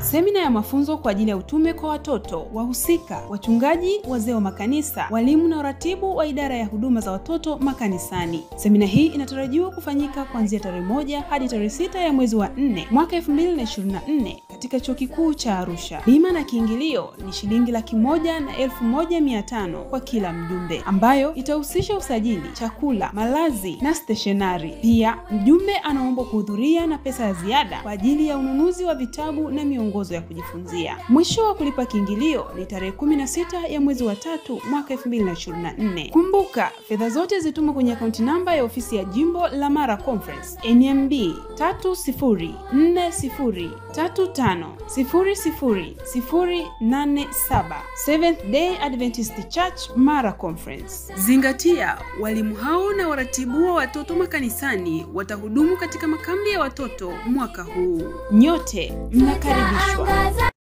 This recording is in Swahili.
semina ya mafunzo kwa ajili ya utume kwa watoto, wahusika, wachungaji, wazee wa makanisa, walimu na uratibu wa idara ya huduma za watoto makanisani. Semina hii inatarajiwa kufanyika kuanzia tarehe moja hadi tarehe sita ya mwezi wa nne mwaka 2024 katika chuo kikuu cha Arusha. Bima na kiingilio ni shilingi laki moja na elfu moja mia tano kwa kila mjumbe, ambayo itahusisha usajili, chakula, malazi na steshonari. Pia mjumbe anaomba kuhudhuria na pesa ya ziada kwa ajili ya ununuzi wa vitabu na miongozo ya kujifunzia. Mwisho wa kulipa kiingilio ni tarehe 16 ya mwezi wa tatu mwaka 2024. Kumbuka, fedha zote zitumwe kwenye akaunti namba ya ofisi ya jimbo la Mara Conference NMB 304035000087 Seventh Day Adventist Church Mara Conference. Zingatia, walimu hao na waratibu wa watoto makanisani watahudumu katika makambi ya watoto mwaka huu. Nyote mnakaribishwa.